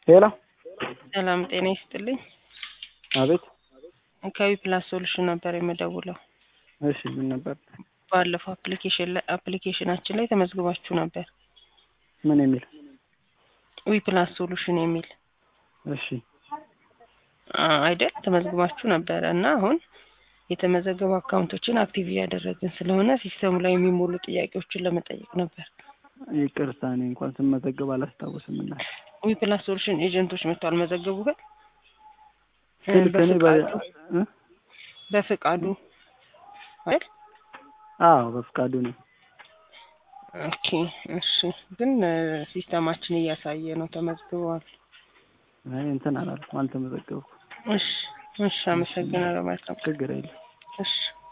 ሄሎ ሰላም ጤና ይስጥልኝ። አቤት። ከዊ ፕላስ ሶሉሽን ነበር የምደውለው። እሺ ምን ነበር? ባለፈው አፕሊኬሽን ላይ አፕሊኬሽናችን ላይ ተመዝግባችሁ ነበር። ምን የሚል? ዊ ፕላስ ሶሉሽን የሚል እሺ አ- አይደል? ተመዝግባችሁ ነበረ እና አሁን የተመዘገቡ አካውንቶችን አክቲቭ እያደረግን ስለሆነ ሲስተሙ ላይ የሚሞሉ ጥያቄዎችን ለመጠየቅ ነበር። ይቅርታ፣ እኔ እንኳን ስመዘገብ አላስታውስም እና ዊ ፕላስ ሶሉሽን ኤጀንቶች መጥተው አልመዘገቡ ግን ስልክ እኔ በ- በፍቃዱ እ? በፍቃዱ አይደል? አዎ በፍቃዱ ነው። ኦኬ እሺ። ግን እ፣ ሲስተማችን እያሳየ ነው ተመዝግበዋል። አይ እንትን አላልኩም፣ አልተመዘገብኩም። እሺ እሺ፣ አመሰግናለሁ። መልካም ችግር የለም። እሺ